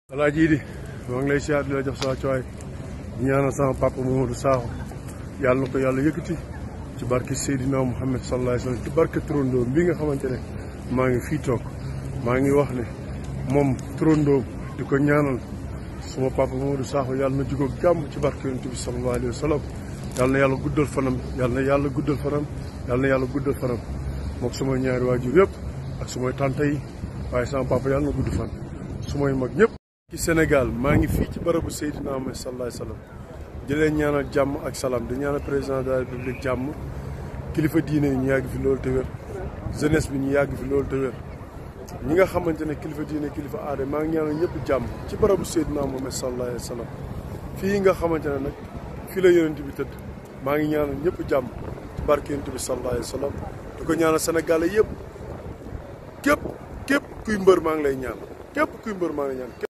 alaaji Idi maa ngi lay siyaar di la jox sa cooy di ñaanal sama papa Mamadou Sakho yàlla na ko yàlla yëkkati ci barke Seydina Mouhamed sallallahu alayhi wa sallam ci barke turandoom bi nga xamante ne maa ngi fii toog maa ngi wax ne moom turandoom di ko ñaanal suma papa Mamadou Sakho yàlla na jugóog jàmm ci barke yonent bi sallallahu alayhi wa sallam yàlla na yàlla guddal fanam yàlla na yàlla guddal fanam yàlla na yàlla guddal fanam mook sumay ñaari waajur yëpp ak sumay tante yi waaye sama papa yàlla na gudd fan sumay mag ñëpp ci Sénégal maa ngi fii ci barabu Seydina Muhammad sallallahu alayhi wa sallam di leen ñaanal jàmm ak salaam di ñaanal président de la république jàmm kilifa diine yi ñu yàgg fi loolu te wér jeunesse bi ñu yàgg fi loolu te wér ñi nga xamante ne kilifa diine kilifa aada maa ngi ñaanal ñëpp jàmm ci barabu Seydina Muhammad sallallahu alayhi wa sallam fii nga xamante ne nag fii la yonent bi tëdd maa ngi ñaanal ñëpp jàmm ci barke yonent bi sallallahu alayhi wa sallam di ko ñaanal Sénégal yëpp képp képp kuy mbër maa ngi lay ñaan képp kuy mbër maa ngi lay ñaan